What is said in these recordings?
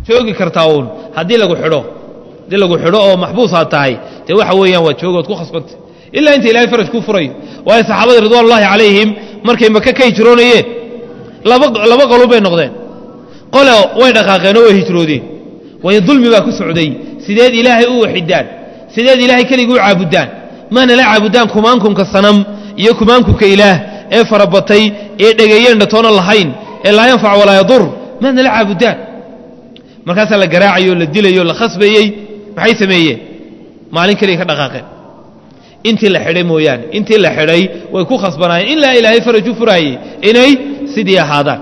joogi kartaa uun haddii lagu xidho haddii lagu xidho oo maxbuusaad tahay dee waxa weeyaan waa joogood ku khasbantay ilaa inta ilahay faraj kuu furayo waayo saxaabadii ridwanullahi calayhim markay maka ka hijroonayeen laba laba qolub bay noqdeen qole way dhaqaaqeen oo way hijroodeen waayo dulmi baa ku socday sideed ilaahay u waxidaan sideed ilaahay keligii u caabudaan maana la caabudaan kumaankumka sanam iyo kumaankumka ilaah ee farabatay ee dhegeeyeen dhatoona lahayn ee laa yanfac walaa yadur maadna la caabudaan markaasaa la garaacayo la dilayo la khasbayey maxay sameeyeen maalin keliya ka dhaqaaqeen intii la xidhay mooyaane intii la xidhay way ku khasbanaayeen ilaa ilaahay faraj u furaayey inay sidii ahaadaan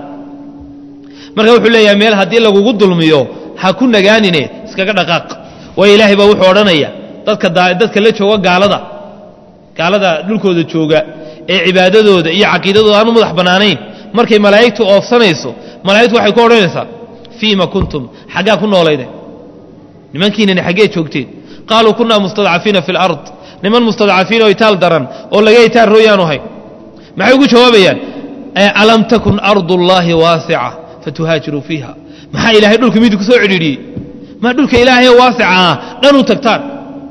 marka wuxuu leeyahay meel haddii lagugu dulmiyo ha ku nagaanine iskaga dhaqaaq waayo ilaahay baa wuxuu odhanaya dadka dadka la jooga gaalada gaalada dhulkooda jooga ee cibaadadooda iyo caqiidadooda aanu madax bannaanayn markay malaa'igtu oofsanayso malaa'igtu waxay ku odhanaysaa fiima kuntum xaggaa ku noolaydeen nimankiinani xaggee joogteen qaaluu kunaa mustadcafiina fi alard niman mustadcafiin oo itaal daran oo laga itaal rooyaanu hayn maxay ugu jawaabayaan alam takun ardu llaahi waasica fatuhaajiruu fiiha maxaa ilaahay dhulka midi ku soo cidhiidhiyey maa dhulka ilaahay waasica ah dhan u tagtaan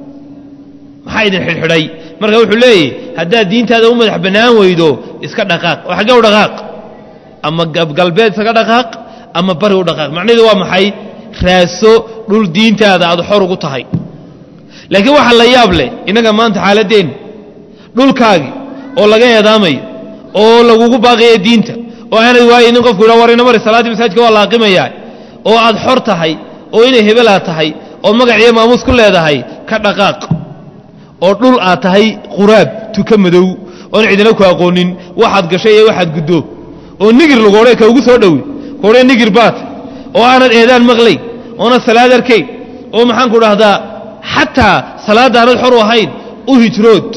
maxaa idin xidhxidhay marka wuxuu leeyahy haddaad diintaada u madax bannaan weydo iska dhaqaaq oo xaggee u dhaqaaq ama galbeed iskaga dhaqaaq ama bari u dhaqaaq macnaheedu waa maxay raaso dhul diintaada aad xor ugu tahay laakiin waxaa la yaab leh innaga maanta xaaladeen dhulkaagii oo laga eedaamayo oo lagugu baaqaya diinta oo aanad waayinin qofku yidha war ina mari salaaddii masaajidka waa laaqimayaa oo aad xor tahay oo inay hebelaa tahay oo magac iyo maamuus ku leedahay ka dhaqaaq oo dhul aad tahay quraab tuka madow oon cidina ku aqoonin waxaad gashay iyo waxaad guddo oo nigir lagu odhe ka ugu soo dhowi kuodhe nigir baat oo aanad eedaan maqlayn oonad salaad arkayn oo maxaan ku dhahdaa xataa salaadda aanad xor u ahayn u hijrood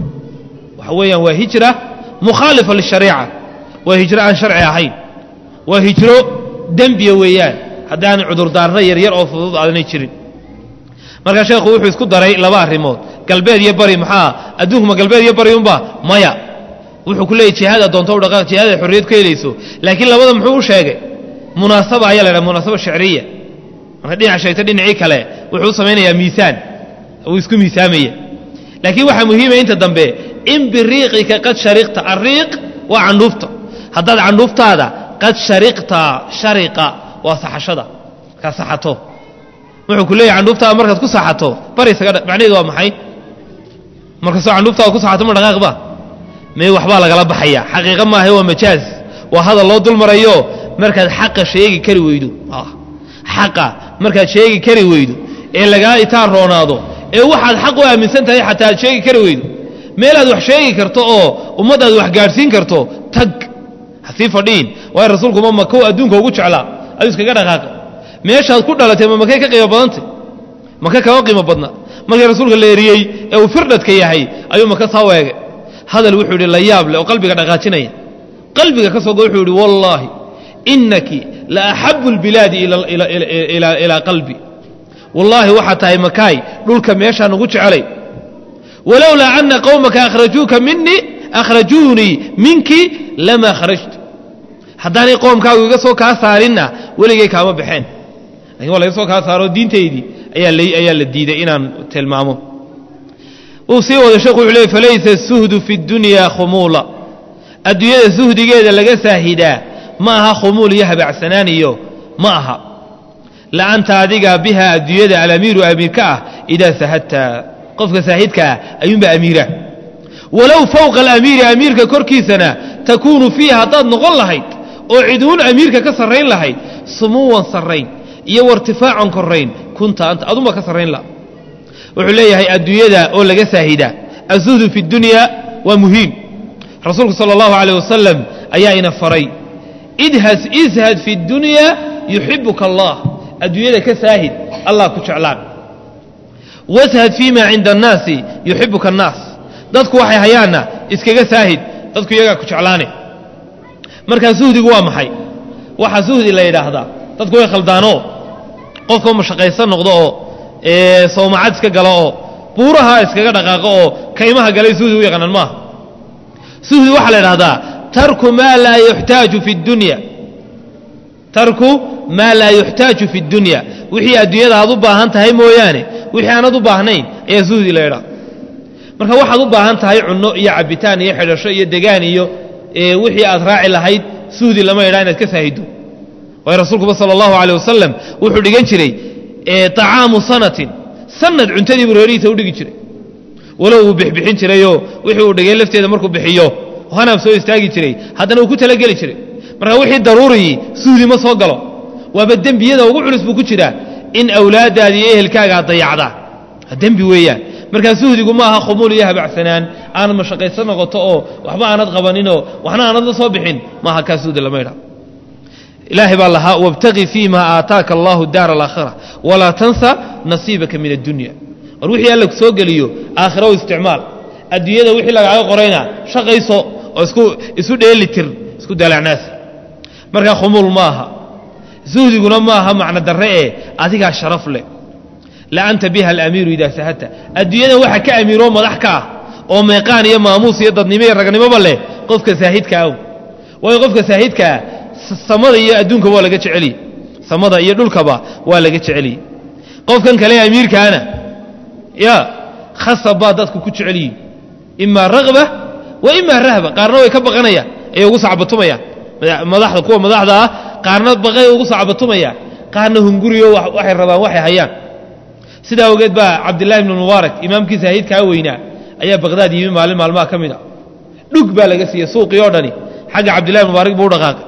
waxa weeyaan waa hijra mukhaalifa lishariica waa hijro aan sharci ahayn waa hijro dembiya weeyaan haddaanay cudurdaarna yaryar oo fudud aadanay jirin markaa sheekhu wuxuu isku daray laba arrimood galbeed iyo bari maxaa adduunkuma galbeed iyo bari unba maya wuxuu ku leeyay jihaad adoonto u dhaqaaq jihaad ay xorriyad ku helayso laakiin labada muxuu u sheegay munaasaba ayaa la dhaha munaasaba shicriya marka dhinac sheegta dhinacii kale wuxuu u samaynayaa miisaan uu isku miisaamaya laakiin waxaa muhiima inta dambe in biriiqika qad shariqta arriiq waa candhuufta haddaad candhuuftaada qad shariqta shariqa waa saxashada markaad saxato wuxuu ku leeyahy candhuuftaada markaad ku saxato bari isaga macnaheedu waa maxay markastoo candhuuftaada ku saxato ma dhaqaaqba may waxbaa lagala baxaya xaqiiqa maaha waa majaaz waa hadal loo dul marayo markaad xaqa sheegi kari weydo xaqa markaad sheegi kari weydo ee lagaa itaan roonaado ee waxaad xaq u aaminsan tahay xataa aad sheegi kari weydo meelaad wax sheegi karto oo ummaddaad wax gaadhsiin karto tag hasii fadhiin waayo rasuulkuma makow adduunka ugu jeclaa ayuu iskaga dhaqaaqa meeshaad ku dhalatay ma makay ka qiimo badantay maka kama qiimo badna markii rasuulka la eriyey ee uu firdhadka yahay ayuu maka saa weegay hadal wuxuu yidhi la yaab leh oo qalbiga dhaqaajinaya qalbiga ka soo go wuxuu yidhi wallaahi inaki la axabu اlbilaadi ilaa qalbi wallaahi waxaa tahay makaay dhulka meeshaan ugu jecelay walowlaa ana qowmaka akhrajuuka minii akhrajuunii minki lamaa kharajtu haddaanay qoomkaagu iga soo kaa saarinna weligay kaama baxeen lakin waa laga soo kaa saaro diintaydii ayaa la diiday inaan tilmaamo uu sii wada sheekhu wuxuu leey falaysa suhdu fi اdunya khumuula adduunyada suhdigeeda laga saahidaa ma aha khumuul iyo habacsanaan iyo ma aha la'anta adiga biha adduunyada alamiiru amiirka ah idaa sahadta qofka saahidka ah ayuunbaa amiira walow fowqa alamiiri amiirka korkiisana takuunu fiiha haddaad noqon lahayd oo ciduun amiirka ka sarrayn lahayd sumuwan sarrayn iyo wartifaacan korayn kunta anta adunba ka sarrayn laha wuxuu leeyahay adduunyada oo laga saahidaa azuhdu fi اdunya waa muhiim rasuulku salى اllahu alيyh wasalam ayaa ina faray idhas ishad fi اdunya yuxibuka allah adduunyada ka saahid allah ku jeclaan washad fii ma cinda annaasi yuxibuka annaas dadku waxay hayaanna iskaga saahid dadku iyagaa ku jeclaane markaa suhdigu waa maxay waxaa suhdi la yidhaahdaa dadku way khaldaanoo qofka mashaqaysan noqdo oo soomacad iska galo oo buuraha iskaga dhaqaaqo oo kaymaha galay suhdi u yaqaanaan maaha suhdi waxaa la idhahdaa tarku maa laa yuxtaaju fi اdunya tarku maa laa yuxtaaju fi اdunya wixii adduunyada aad u baahan tahay mooyaane wixii aanad u baahnayn ayaa zuhdi la idhaa marka waxaad u baahan tahay cunno iyo cabitaan iyo xidhasho iyo degaan iyo wixii aad raaci lahayd suhdi lama idhaa inaad ka saahido waayo rasuulkuba sala allahu aleyh wasalam wuxuu dhigan jiray طacaamu sanatin sanad cuntadii buu reerihiisa u dhigi jiray walow uu bixbixin jirayoo wixii uu dhigay lafteeda markuu bixiyo hanaab soo istaagi jiray haddana uu ku talageli jiray marka wixii daruuriyii suhdi ma soo galo waaba dembiyada ugu culus buu ku jiraa in awlaaddaada iyo ehelkaaga ad dayacdaa dembi weeyaan markaa suhdigu ma aha khumuul iyo habacsanaan aanad mashaqaysan noqoto oo waxba aanad qabaninoo waxna aanad la soo bixin maaha kaa suhdi lama idha ilaahay baa lahaa wاbtagi fiima aataaka allahu daar alaakhira walaa tansa nasiibaka min addunya war wixii alla soo geliyo aakhira u isticmaal adduunyada wixii lagaaga qorayna shaqayso oo isku isu dheelitir isku dalacnaas markaa khumuul ma aha suhdiguna ma aha macno darre ee adigaa sharaf leh la anta biha alamiiru idaa sahadta adduunyadan waxa ka amiiroo madax ka ah oo meeqaan iyo maamuus iyo dadnimo iyo ragnimoba leh qofka saahidka aw waayo qofka saahidkaa samada iyo adduunkaba waa laga jeceliye samada iyo dhulkaba waa laga jeceliye qofkan kale amiirkaana ya khasab baa dadku ku jecelyihin imaa ragba wa imaa rahba qaarna way ka baqanayaan ayay ugu sacbatumayaan madaxda kuwa madaxda ah qaarna baqay ugu sacbatumaya qaarna hunguriyo waxay rabaan waxay hayaan sidaa awgeed baa cabdillahi ibnu mubaarak imaamkii saahidkaa weynaa ayaa baqdaad yimi maalin maalmaha ka mid a dhug baa laga siiyey suuqii oo dhani xagga cabdillahi ibn mubaarak buu u dhaqaaqay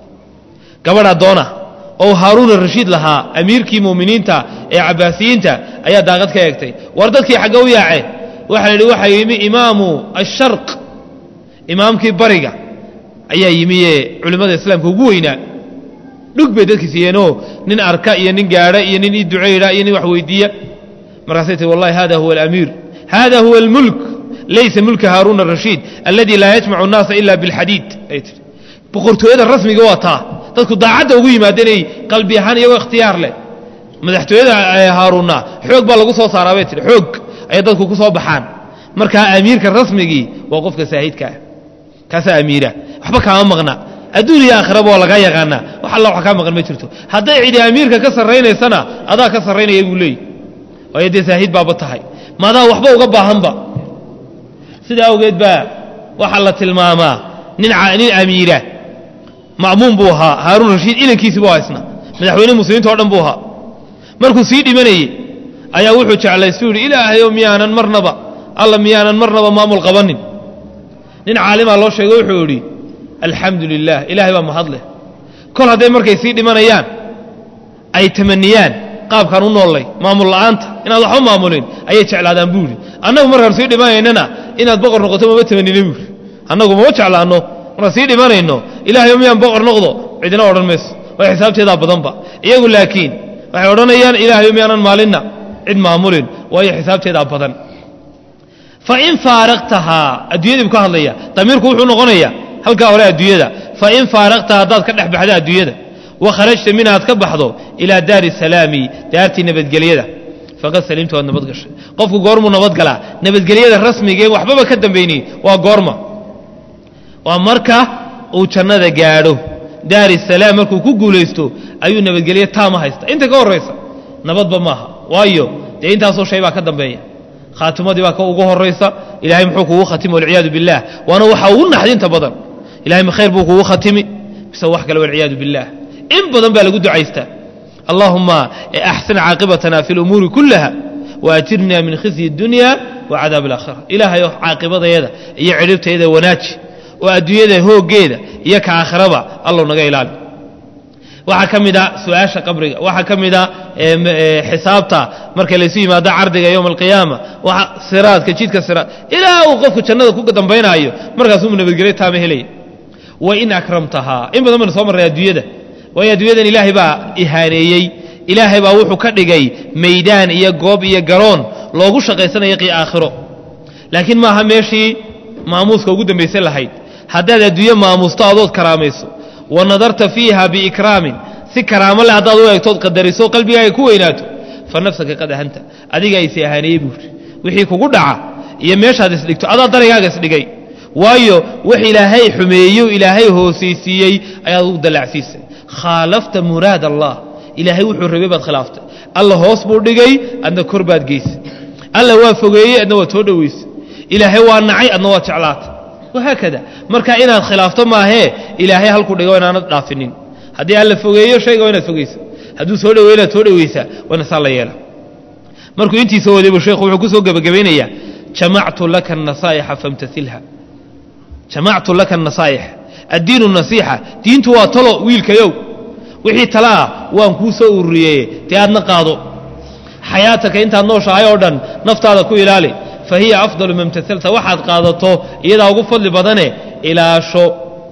gabadh addoona oo haaruuna rashiid lahaa amiirkii mu'miniinta ee cabbaasiyiinta ayaa daaqad ka eegtay war dadkii xagge u yaaceen waxaa la yidhi waxaa yimi imaamu asharq imaamkii bariga ayaa yimi ee culimmada islaamka ugu weynaa dhug bay dadki siiyeenoo nin arka iyo nin gaadha iyo nin ii ducayda iyo nin wax weydiiya markaasay tii wallahi hada huwa alamiir hada huwa almulk laysa mulka haaruuna arashiid alladii laa yajmacu annaasa ila bilxadiid ay tii boqortooyada rasmiga waa taa dadku daacadda ugu yimaada inay qalbi ahaan iyagoo ikhtiyaar leh madaxtooyada haaruunna xoog baa lagu soo saaraa bay tihi xoog ayay dadku ku soo baxaan markaa amiirka rasmigii waa qofka saahidkaah kaasaa amiira waxba kaama maqna adduun iyo aakhiraba waa lagaa yaqaanaa wax alla wax kaa maqan ma jirto hadday cidi amiirka ka sarraynaysana adaa ka sarraynaya buu leeyahy waayo dee saahid baaba tahay maadaa waxba uga baahanba sidaa awgeed baa waxaa la tilmaamaa nin nin amiira ma'muum buu ahaa haaruun rashiid ilankiisi buu haysna madaxweyne muslimiinta o dhan buu ahaa markuu sii dhimanayey ayaa wuxuu jeclaysuu yidhi ilaahayow miyaanan marnaba alla miyaanan marnaba maamul qabanin nin caalimaa loo sheego wuxuu yidhi alxamdu lilah ilaahay baa mahad leh kol hadday markay sii dhimanayaan ay tamaniyaan qaabkaan u noollay maamul la'aanta inaad waxba maamulin ayay jeclaadaan buu yidhi annagu markaan sii dhimanaynana inaad boqor noqoto mama tamanina buu yidhi annagu mama jeclaanno markaan sii dhimanayno ilaahayo miyaan boqor noqdo cidina odhan mayso way xisaabteedaa badanba iyagu laakiin waxay odhanayaan ilaahayo miyaanan maalinna cid maamulin waayo xisaabteedaa badan fain faaraqtahaa adduunyadii buu ka hadlaya damiirku wuxuu noqonayaa halkaa hore adduunyada fain faaraqtaha haddaad ka dhex baxda adduunyada wa kharajta min aad ka baxdo ilaa daari salaami daartii nabadgelyada faqad salimta waad nabad gashay qofku goormuu nabadgalaa nabadgelyada rasmigee waxbaba ka dambayni waa goorma waa marka uu jannada gaadho daari salaam markuu ku guulaysto ayuu nabadgelyo taama haysta inta ka horraysa nabadba maaha waayo dee intaasoo shay baa ka dambeeya khaatimadii baa ka ugu horaysa ilahay muxuu kugu khatimi walciyaadu biاllah waana waxa ugu naxdinta badan ilahay ma khayr buu kugu khatimi mise wax kale walciyaadu biاllah in badan baa lagu ducaystaa allahuma axsin caaqibatana fi اlumuuri kulaha waajirna min khizyi اdunya wacadaab اlaakhira ilaahayo caaqibadayada iyo cidhibtayada wanaaji oo adduunyada hooggeeda iyo ka aakhiraba allow naga ilaali waxaa ka mid a su-aasha qabriga waxaa ka mid a xisaabta marka laysu yimaado cardiga yowma alqiyaama waa siraadka jidka siraad ilaa uu qofku jannada ku dambaynaayo markaasuu nabadgelyo taama helaya wain akramtahaa in badan baynu soo marray adduunyada waayo adduunyadan ilaahay baa ihaaneeyey ilaahay baa wuxuu ka dhigay maydaan iyo goob iyo garoon loogu shaqaysanayo qi aakhiro laakiin maaha meeshii maamuuska ugu dambaysan lahayd haddaad adduunye maamuusto adood karaamayso wa nadarta fiiha biikraamin si karaamo leh haddaad u eegtood qadariso qalbigaaga ku weynaato fa nafsaka qad ahanta adigaa isi ahaaneeyey buuri wixii kugu dhaca iyo meeshaad isdhigto adaa darigaaga isdhigay waayo wax ilaahay xumeeyo ilaahay hoosaysiiyey ayaad ugu dallacsiisay khaalafta muraad allah ilaahay wuxuu rabay baad khilaaftay alla hoos buu dhigay adna kor baad geysay alla waa fogeeyey adna waad soo dhoweysay ilaahay waa nacay adna waad jeclaatay wahaakada marka inaad khilaafto maahee ilaahay halku dhigo inaanad dhaafinin haddii alla fogeeyo shayga waa inaad fogeysa hadduu soo dhoweyo inaad soo dhoweysaa waana saa la yeela markuu intiisa wadaybu sheekhu wuxuu ku soo gebagabaynayaa jamactu laka anasaa'ixa famtasilha jamactu laka anasaaix addiinu nasiixa diintu waa talo wiilkayow wixii tala ah waan kuu soo ururiyeye dee aadna qaado xayaataka intaad nooshahay oo dhan naftaada ku ilaali fa hiya afdalu ma imtasalta waxaad qaadato iyadaa ugu fadli badane ilaasho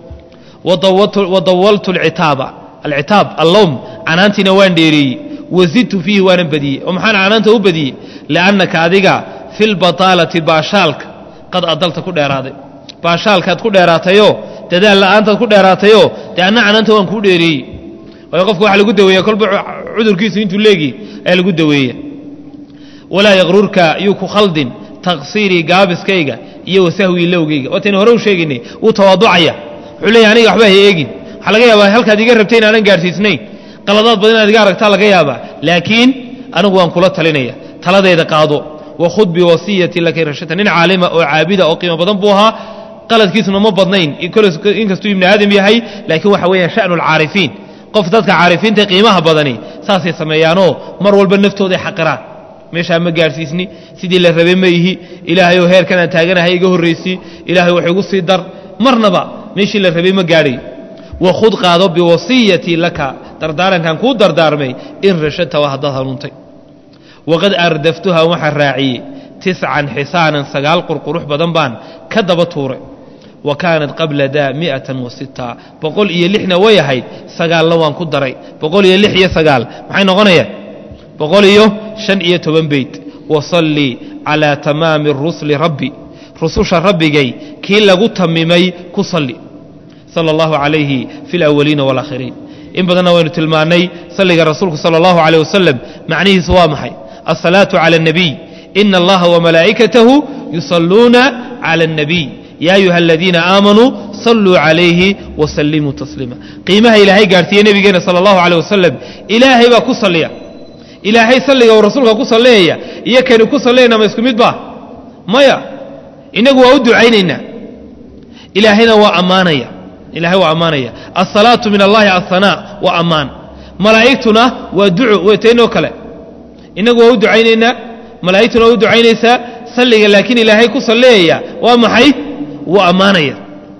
wadawaltu alcitaaba alcitaab allowm canaantiina waan dheereeyey wazidtu fiihi waanan badiyey oo maxaan canaanta u badiyey liannaka adiga fi lbataalati baashaalka qad adalta ku dheeraaday baashaalkaad ku dheeraatayoo dadaal la'aantaad ku dheeraatayoo dee anna canaanta waan kuu dheereeyey waayo qofka waxa lagu daweeya kolba cudurkiisu intuu leegi ayaa lagu daweeya walaa yaqrurka yuu ku khaldin taqsiirii gaabiskayga iyo wasahwii lowgayga waataynu hore u sheegaynay wuu tawaaducaya wuxuu leeyahy aniga waxba ha eegin waxaa laga yaabaa halkaad iga rabtay inaanan gaadhsiisnayn qaladaad badan inaad iga aragtaa laga yaabaa laakiin anigu waan kula talinaya taladeeda qaado wakhud biwasiyati laka rashata nin caalima oo caabida oo qiimo badan buu ahaa qaladkiisuna ma badnayn inkastuu ibni aadam yahay laakiin waxa weeyaan sha'nu alcaarifiin qof dadka caarifiinta qiimaha badani saasay sameeyaanoo mar walba naftooday xaqiraan meeshaa ma gaadhsiisni sidii la rabay ma ihi ilaahayoo heerkanaan taaganahay iga horraysii ilaahay wax igu sii dar marnaba meeshii la rabay ma gaadhay wakhud qaado biwasiyatii laka dardaarankan kuu dardaarmay in rashadta waa haddaad hanuuntay waqad ardaftuha waxaan raaciyey tiscan xisaanan sagaal qurqurux badan baan ka daba tuuray wa kaanat qabla daa miatan wa sita boqol iyo lixna way ahayd sagaalna waan ku daray boqol iyo lix iyo sagaal maxay noqonayaan boqol iyo shan iyo toban beyt wasallii calaa tamaami rusli rabbi rususha rabbigay kii lagu tamimay ku salli sala allahu calayhi fi alawaliina waalaakhiriin in badanna waynu tilmaannay salliga rasuulku sala allahu calayh wasalam macnihiisu waa maxay alsalaatu cala alnabiy ina allaha wamalaa'ikatahu yusalluuna cala alnabiy yaa ayuha aladiina aamanuu salluu calayhi wasallimuu tasliima qiimaha ilaahay gaadhsiiye nebigeena sala allahu calayh wasalam ilaahay baa ku salliya ilaahay salliga uu rasuulka ku salleeyaya iyo kani ku sallayna ma isku mid baa maya innagu waa u ducaynaynaa ilaahayna waa ammaanaya ilahay waa ammaanaya alsalaatu min allahi alhanaa waa ammaan malaa'igtuna waa duco wetaynoo kale innagu waa u ducaynaynaa malaa'igtuna waa u ducaynaysaa salliga laakiin ilaahay ku salleeyaya waa maxay wuu ammaanaya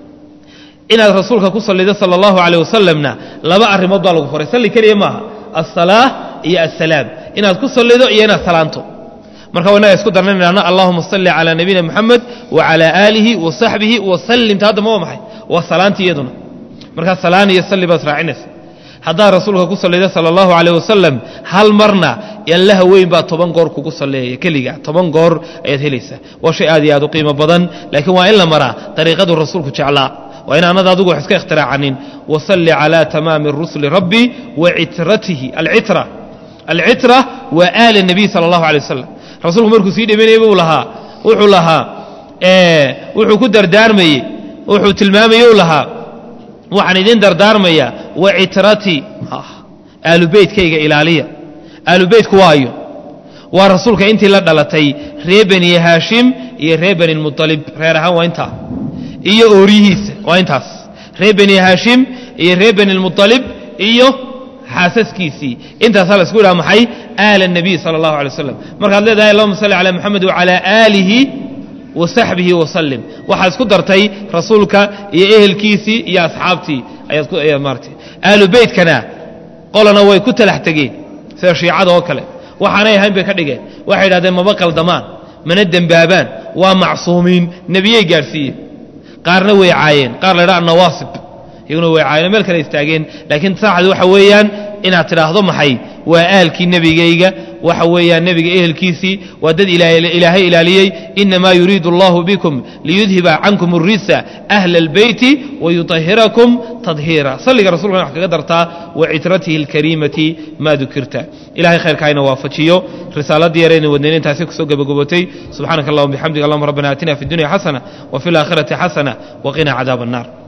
inaad rasuulka ku sallido sala allahu calayh wasalamna laba arrimood baa lagu faray salli keliya maaha alsalaa iyo assalaam inaad ku sallido iyo inaad salaanto marka wanaga isku darnaynaana allahuma salli calaa nabiyina moxamed wa calaa aalihi wa saxbihi wasallim ta hadda ma waa maxay waa salaantii iyaduna markaa salaan iyo salli baad raacinaysa haddaad rasuulka ku sallido sala allahu calayh wasalam hal marna allaha weyn baa toban goor kugu salleeya keliga toban goor ayaad helaysaa waa shay aad iyo aad u qiimo badan laakiin waa in la maraa dariiqaduu rasuulku jeclaa waa inaanad adigu wax iska ikhtiracanin wasalli calaa tamaami rusuli rabbi wa citratihi alcitra alcitra waa aala nabiy sala allahu alay wasalam rasuulku markuu sii dhimanayay buu lahaa wuxuu lahaa wuxuu ku dardaarmayey wuxuu tilmaamayey u lahaa waxaan idin dardaarmayaa wa citratii aalubeytkayga ilaaliya aalubeytku waayo waa rasuulka intii la dhalatay reer bani haashim iyo reer bani mualib reer ahaan waa intaa iyo ooryihiisa waa intaas reer bani haashim iyo reer bani mualib iyo xaasaskiisii intaasaa la isku yidhaha maxay aala nabiy sala allahu alay waslam markaad leedahay allahuma salli calaa moxamed wacalaa aalihi wa saxbihi wasallim waxaad isku dartay rasuulka iyo ehelkiisii iyo asxaabtii ayaad maarata aalu beytkana qolana way ku talax tegeen sida shiicada oo kale waxaanay ahayn bay ka dhigeen waxay yidhahdeen maba qaldamaan mana dembaabaan waa macsuumiin nebiyey gaadhsiiyeen qaarna way caayeen qaar la ydhaha nawaasib iyaguna way caayeen meel kale istaageen laakiin saaxad waxa weeyaan inaad tidhaahdo maxay waa aalkii nebigayga waxa weeyaan nebiga ehelkiisii waa dad ilaahay ilaaliyey inamaa yuriidu allahu bikum liyudhiba cankum الrisa ahla اlbeyti wayuطahirakum tadhiira salliga rasulkana wax kaga dartaa wacitratihi اlkariimati ma dukirta ilahay khayrka hayna waafajiyo risaaladii yarayna wadnayn intaasi kusoo gabagabootay subxaanaka allahuma bixamdiga allahuma rabbana aatina fi اdunya xasana wa fi اlaakhirati xasana waqina cadaab الnar